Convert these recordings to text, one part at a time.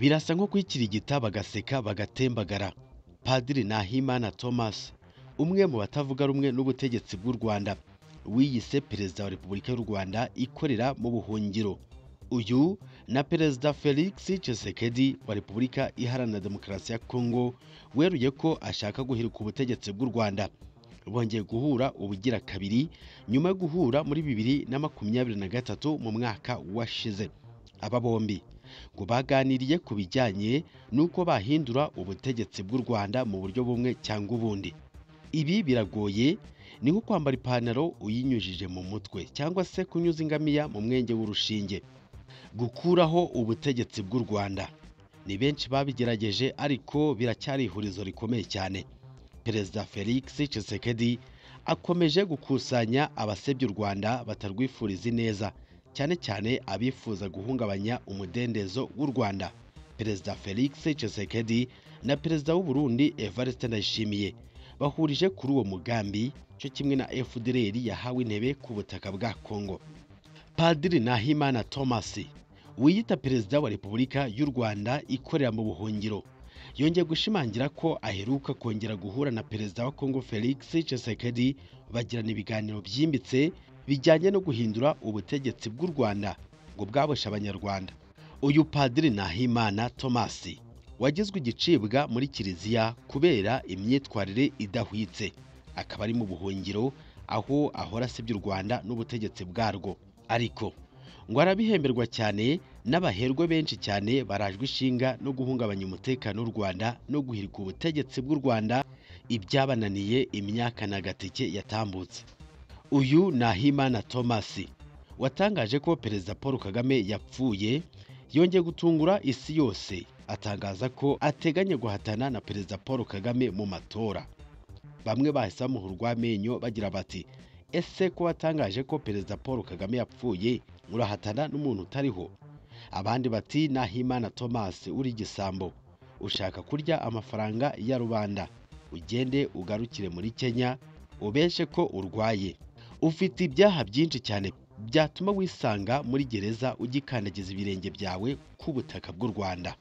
barasa nko kwikirigita bagaseka bagatembagara padiri nahimana thomas umwe mu batavuga rumwe n'ubutegetsi bw'u rwanda wiyise perezida wa repubulika y'u rwanda ikorera mu buhungiro uyu na perezida felix Tshisekedi wa repubulika iharanira demokarasi ya kongo weruye ko ashaka guhirika ubutegetsi bw'u rwanda bongeye guhura ubugira kabiri nyuma yo guhura muri bibiri na makumyabiri na gatatu mu mwaka washize aba bombi ngo baganiriye ku bijyanye n'uko bahindura ubutegetsi bw'u rwanda mu buryo bumwe cyangwa ubundi ibi biragoye ni nko kwambara ipantaro uyinyujije mu mutwe cyangwa se kunyuza ingamiya mu mwenge w'urushinge gukuraho ubutegetsi bw'u rwanda ni benshi babigerageje ariko biracyari ihurizo rikomeye cyane perezida felix Tshisekedi akomeje gukusanya abasebya u rwanda batarwifuriza ineza cyane cyane abifuza guhungabanya umudendezo w'u rwanda perezida felix Tshisekedi na perezida w'u burundi evariste ndayishimiye bahurije kuri uwo mugambi cyo kimwe na fdr yahawe intebe ku butaka bwa kongo Padiri Nahimana Thomas wiyita perezida wa Repubulika y'u Rwanda ikorera mu buhungiro yongeye gushimangira ko aheruka kongera guhura na perezida wa Kongo Felix Tshisekedi bagirana ibiganiro byimbitse bijyanye no guhindura ubutegetsi bw'u Rwanda ngo bwaboshe abanyarwanda uyu Padiri Nahimana Thomas wagizwe igicibwa muri kiliziya kubera imyitwarire idahwitse akaba ari mu buhungiro aho ahora asebya u Rwanda n'ubutegetsi bwarwo ariko ngo arabihemberwa cyane n'abaherwe benshi cyane barajwe ishinga no guhungabanya umutekano w'u Rwanda no guhirika ubutegetsi bw'u Rwanda ibyabananiye imyaka na gateke yatambutse uyu ni Ahimana Thomas watangaje ko perezida Paul Kagame yapfuye yongeye gutungura isi yose atangaza ko ateganya guhatana na perezida Paul Kagame mu matora bamwe bahise bamuha urw'amenyo bagira bati ese ko watangaje ko perezida paul kagame yapfuye urahatana n'umuntu utariho abandi bati nahimana thomas uri igisambo ushaka kurya amafaranga ya rubanda ugende ugarukire muri kenya ubeshe ko urwaye ufite ibyaha byinshi cyane byatuma wisanga muri gereza ugikandagiza ibirenge byawe ku butaka bw'u rwanda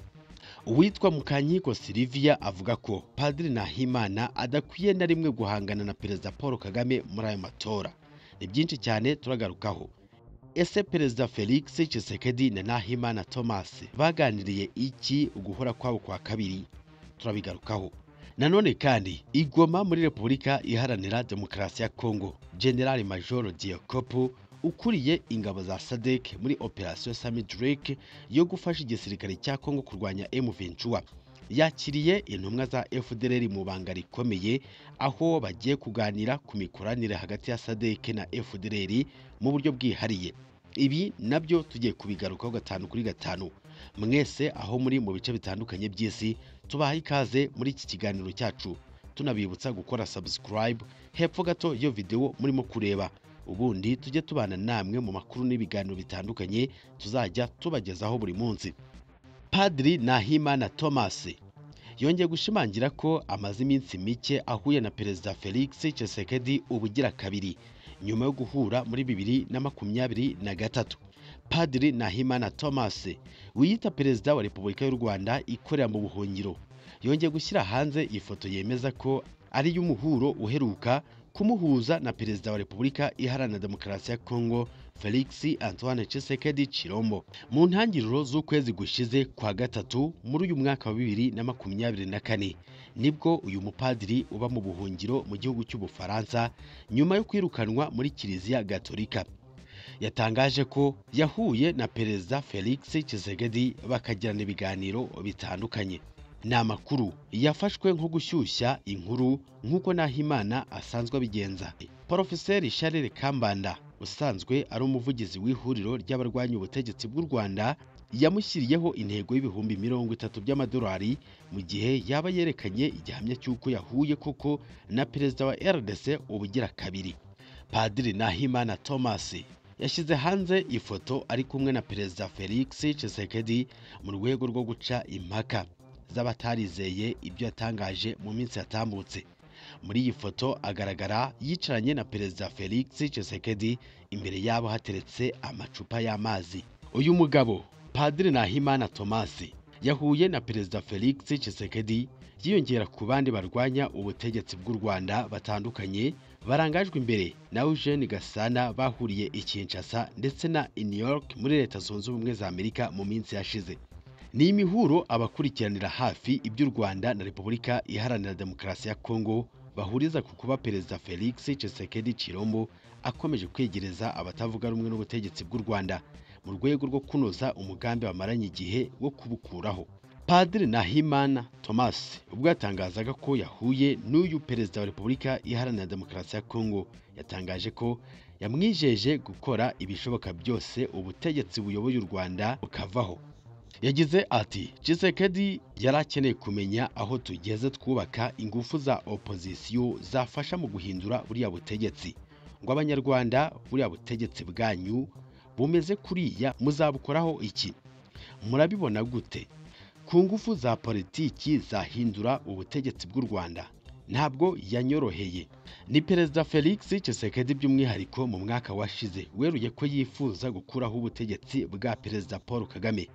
uwitwa mukankiko sylvia avuga ko padiri nahimana adakwiye na rimwe guhangana na perezida paul kagame muri ayo matora ni byinshi cyane turagarukaho ese perezida felix Tshisekedi na nahimana thomas baganiriye iki uguhora kwabo kwa kabiri turabigarukaho nanone kandi igoma muri repubulika iharanira demokarasi ya kongo generali major diakopo ukuriye ingabo za sadek muri operasiyo samidrake yo gufasha igisirikare cya kongo kurwanya m23 yakiriye intumwa za fdr mu banga rikomeye aho bagiye kuganira ku mikoranire hagati ya sadek na fdr mu buryo bwihariye ibi nabyo tugiye kubigarukaho gatanu kuri gatanu mwese aho muri mu bice bitandukanye by'isi tubaha ikaze muri iki kiganiro cyacu tunabibutsa gukora subscribe hepfo gato iyo videwo murimo kureba ubundi tujye tubana namwe mu makuru n'ibiganiro bitandukanye tuzajya tubagezaho buri munsi padiri nahimana thomas yongeye gushimangira ko amaze iminsi mike ahuye na perezida felix Tshisekedi ubugira kabiri nyuma yo guhura muri bibiri na makumyabiri na gatatu padiri nahimana thomas wiyita perezida wa repubulika y'u rwanda ikorera mu buhungiro yongeye gushyira hanze ifoto yemeza ko ari iy'umuhuro uheruka kumuhuza na perezida wa repubulika iharanira demokarasi ya kongo felix antoine Tshisekedi chirombo mu ntangiriro z'ukwezi gushize kwa gatatu muri uyu mwaka wa bibiri na makumyabiri na kane nibwo uyu mupadiri uba mu buhungiro mu gihugu cy'ubufaransa nyuma yo kwirukanwa muri kiliziya gatolika yatangaje ko yahuye na perezida felix Tshisekedi bakagirana ibiganiro bitandukanye ni amakuru yafashwe nko gushyushya inkuru nk'uko nahimana asanzwe abigenza porofeseri charles kambanda usanzwe ari umuvugizi w'ihuriro ry'abarwanya ubutegetsi bw'u rwanda yamushyiriyeho intego y'ibihumbi mirongo itatu by'amadolari mu gihe yaba yerekanye igihamya cy'uko yahuye koko na perezida wa rdc ubugira kabiri padiri nahimana thomas yashyize hanze ifoto ari kumwe na perezida felix Tshisekedi mu rwego rwo guca impaka z'abatarizeye ibyo yatangaje mu minsi yatambutse muri iyi foto agaragara yicaranye na perezida felix Tshisekedi imbere yabo hateretse amacupa y'amazi uyu mugabo padiri nahimana thomas yahuye na perezida felix Tshisekedi yiyongera ku bandi barwanya ubutegetsi bw'u rwanda batandukanye barangajwe imbere na eugene gasana bahuriye i kinshasa ndetse na i new york muri leta zunze ubumwe za amerika mu minsi yashize ni imihuro abakurikiranira hafi iby'u rwanda na repubulika iharanira demokarasi ya kongo bahuriza ku kuba perezida felix Tshisekedi chilombo akomeje kwegereza abatavuga rumwe n'ubutegetsi bw'u rwanda mu rwego rwo kunoza umugambi bamaranye igihe wo kubukuraho padiri nahimana thomas ubwo yatangazaga ko yahuye n'uyu perezida wa repubulika iharanira demokarasi ya kongo yatangaje ko yamwijeje gukora ibishoboka byose ubutegetsi buyoboye u rwanda bukavaho yagize ati Tshisekedi yari akeneye kumenya aho tugeze twubaka ingufu za opozisiyo zafasha mu guhindura buriya butegetsi ngo abanyarwanda buriya butegetsi bwanyu bumeze kuriya muzabukoraho iki murabibona gute ku ngufu za politiki zahindura ubutegetsi bw'u rwanda ntabwo yanyoroheye ni perezida felix Tshisekedi by'umwihariko mu mwaka washize weruye ko yifuza gukuraho ubutegetsi bwa perezida paul kagame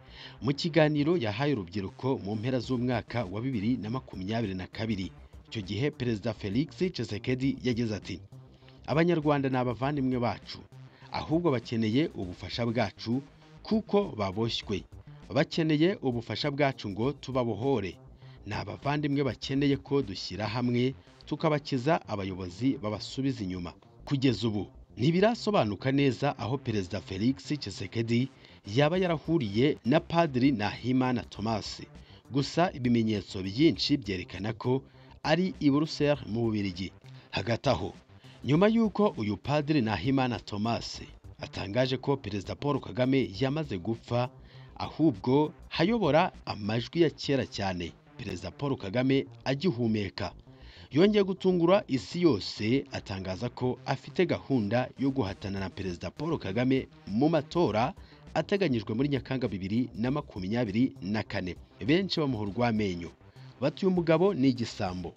mu kiganiro yahaye urubyiruko mu mpera z'umwaka wa bibiri na makumyabiri na kabiri icyo gihe perezida felix Tshisekedi yagize ati abanyarwanda ni abavandimwe bacu ahubwo bakeneye ubufasha bwacu kuko baboshywe bakeneye ubufasha bwacu ngo tubabohore ni abavandimwe bakeneye ko dushyira hamwe tukabakiza abayobozi babasubiza inyuma kugeza ubu ntibirasobanuka neza aho perezida felix Tshisekedi yaba yarahuriye na padiri nahimana thomas gusa ibimenyetso byinshi byerekana ko ari i buruseli mu bubirigi hagati aho nyuma y'uko uyu padiri nahimana thomas atangaje ko perezida paul kagame yamaze gupfa ahubwo hayobora amajwi ya kera cyane perezida paul kagame agihumeka yongeye gutungura isi yose atangaza ko afite gahunda yo guhatana na perezida paul kagame mu matora ateganyijwe muri nyakanga bibiri na makumyabiri na kane benshi bamuha urw'amenyo bati uyu mugabo ni igisambo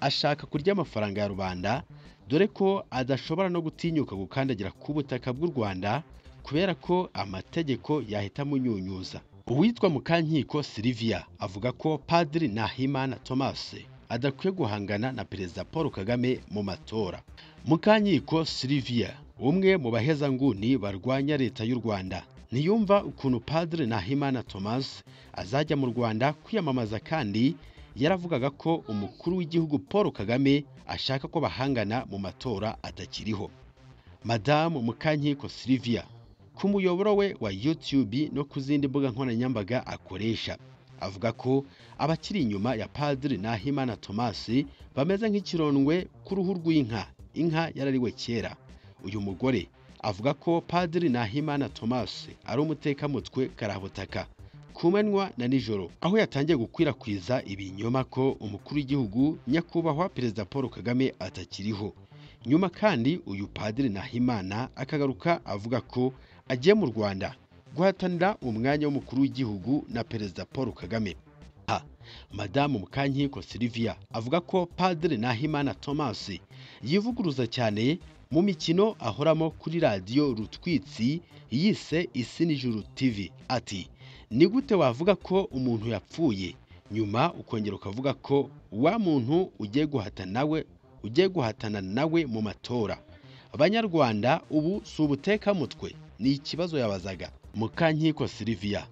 ashaka kurya amafaranga ya rubanda dore ko adashobora no gutinyuka gukandagira ku butaka bw'u rwanda kubera ko amategeko yahita amunyunyuza uwitwa mukankiko sylvia avuga ko padiri nahimana thomas adakwiye guhangana na perezida paul kagame mu matora mukankiko sylvia umwe mu bahezanguni barwanya leta y'u rwanda ntiyumva ukuntu padiri nahimana thomas azajya mu rwanda kwiyamamaza kandi yaravugaga ko umukuru w'igihugu paul kagame ashaka ko bahangana mu matora atakiriho madamu mukankiko sylvia ku muyoboro we wa youtube no ku zindi mbuga nkoranyambaga akoresha avuga ko abakiri inyuma ya padiri nahimana thomas bameze nk'ikirondwe ku ruhu rw'inka inka yarariwe kera uyu mugore avuga ko padiri nahimana thomas ari umutekamutwe karabutaka kumanywa na nijoro aho yatangiye gukwirakwiza ibinyoma ko umukuru w'igihugu nyakubahwa perezida paul kagame atakiriho nyuma kandi uyu padiri nahimana akagaruka avuga ko agiye mu rwanda guhatanira umwanya w'umukuru w'igihugu na perezida paul kagame ha madamu mukankiko sylvia avuga ko padiri nahimana thomas yivuguruza cyane mu mikino ahoramo kuri radiyo rutwitsi yise isi nijuru tv ati ni gute wavuga ko umuntu yapfuye nyuma ukongera ukavuga ko wa muntu ugiye guhatana nawe ugiye guhatana nawe mu matora abanyarwanda ubu si ubutekamutwe ni ikibazo yabazaga mukankiko sylvia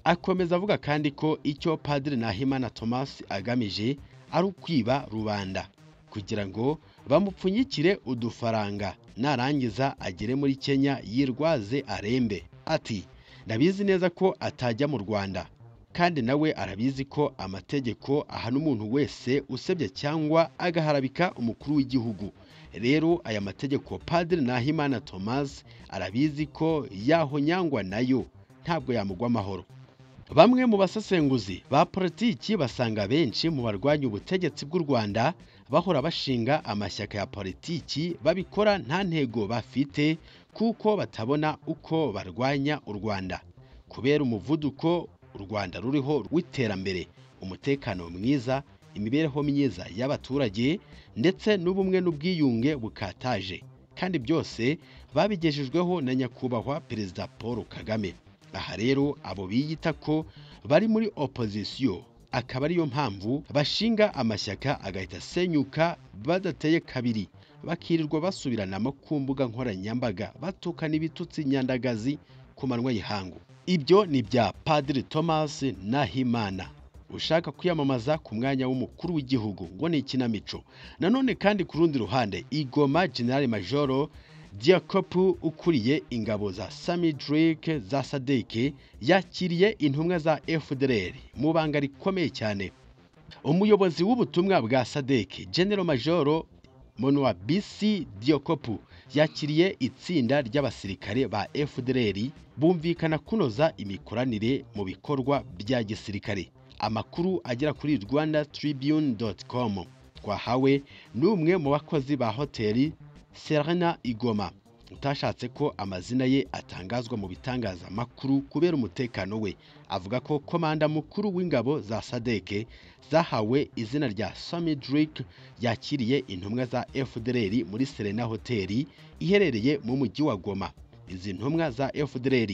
akomeza avuga kandi ko icyo padiri nahimana thomas agamije ari ukwiba rubanda kugira ngo bamupfunyikire udufaranga narangiza agere muri kenya yirwaze arembe ati ndabizi neza ko atajya mu rwanda kandi nawe arabizi ko amategeko ahana umuntu wese usebye cyangwa agaharabika umukuru w'igihugu rero aya mategeko padiri nahimana thomas arabizi ko yahonyangwa nayo ntabwo yamugwa amahoro bamwe mu basesenguzi ba politiki basanga benshi mu barwanya ubutegetsi bw'u rwanda bahora bashinga amashyaka ya politiki babikora nta ntego bafite kuko batabona uko barwanya u rwanda kubera umuvuduko u rwanda ruriho w'iterambere umutekano mwiza imibereho myiza y'abaturage ndetse n'ubumwe n'ubwiyunge bukataje kandi byose babigejejweho na nyakubahwa perezida paul kagame aha rero abo biyita ko bari muri opozisiyo akaba ariyo mpamvu bashinga amashyaka agahita asenyuka badateye kabiri bakirirwa basubiranamo ku mbuga nkoranyambaga batukana ibitutsi nyandagazi ku manywa y'ihangu ibyo ni bya padiri thomas nahimana ushaka kwiyamamaza ku mwanya w'umukuru w'igihugu ngo ni ikinamico nanone kandi ku rundi ruhande igoma general majoro diakopu ukuriye ingabo za sami dirike za sadeke yakiriye intumwa za fdr mu banga rikomeye cyane umuyobozi w'ubutumwa bwa sadeke general majoro monwa bisi diyokopu yakiriye itsinda ry'abasirikare ba fdr bumvikana kunoza imikoranire mu bikorwa bya gisirikare amakuru agera kuri rwanda tribune com twahawe n'umwe mu bakozi ba hoteli Serena Igoma utashatse ko amazina ye atangazwa mu bitangazamakuru kubera umutekano we avuga ko komanda mukuru w'ingabo za sadeke zahawe izina rya Sami Drake yakiriye intumwa za FDLR muri Serena Hotel iherereye mu mujyi wa Goma izi ntumwa za FDLR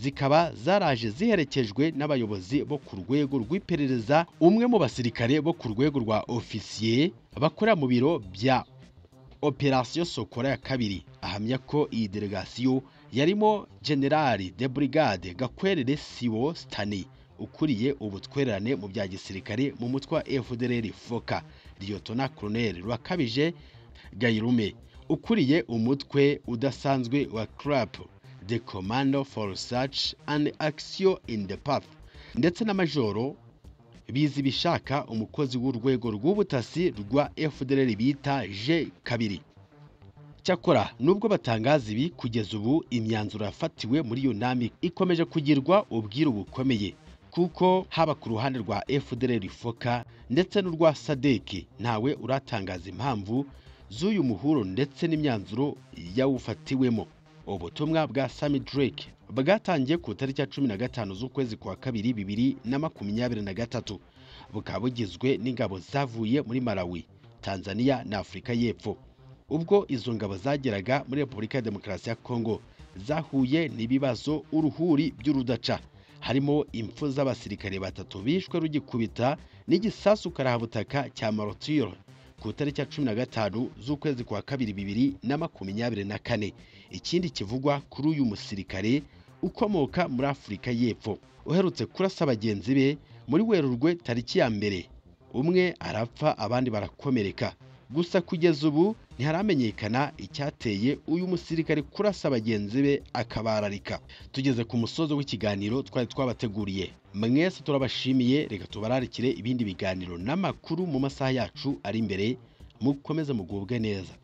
zikaba zaraje ziherekejwe n'abayobozi bo ku rwego rw'iperereza umwe mu basirikare bo ku rwego rwa ofisiye bakora mu biro bya operasiyo sokora ya kabiri ahamya ko iyi delegasiyo yarimo generali de brigade gakwerere siwo sitani ukuriye ubutwererane mu bya gisirikare mu mutwe wa fdr foka liyotona koroneri rwakabije gayirume ukuriye umutwe udasanzwe wa crap the commando for research and action in the path ndetse na majoro bizi bishaka umukozi w'urwego rw'ubutasi rwa FDLR bita J kabiri cyakora nubwo batangaza ibi kugeza ubu imyanzuro yafatiwe muri yunami ikomeje kugirwa ubwiru bukomeye kuko haba ku ruhande rwa FDLR foka ndetse n'urwa sadeki ntawe uratangaza impamvu z'uyu muhuro ndetse n'imyanzuro yawufatiwemo ubutumwa bwa Sami Drake bwatangiye ku itariki ya cumi na gatanu z'ukwezi kwa kabiri bibiri na makumyabiri na gatatu bukaba bugizwe n'ingabo zavuye muri malawi tanzania na afurika y'epfo ubwo izo ngabo zageraga muri repubulika ya demokarasi ya kongo zahuye n'ibibazo uruhuri by'urudaca harimo impfu z'abasirikare batatu bishwe rugikubita n'igisasu karabutaka cya marotiro ku itariki ya cumi na gatanu z'ukwezi kwa kabiri bibiri na makumyabiri na kane ikindi kivugwa kuri uyu musirikare ukomoka muri afurika y'epfo uherutse kurasa bagenzi be muri werurwe tariki ya mbere umwe arapfa abandi barakomereka gusa kugeza ubu ntiharamenyekana icyateye uyu musirikare kurasa bagenzi be akabararika tugeze ku musozo w'ikiganiro twari twabateguriye mwese turabashimiye reka tubararikire ibindi biganiro n'amakuru mu masaha yacu ari imbere mukomeze mugubwe neza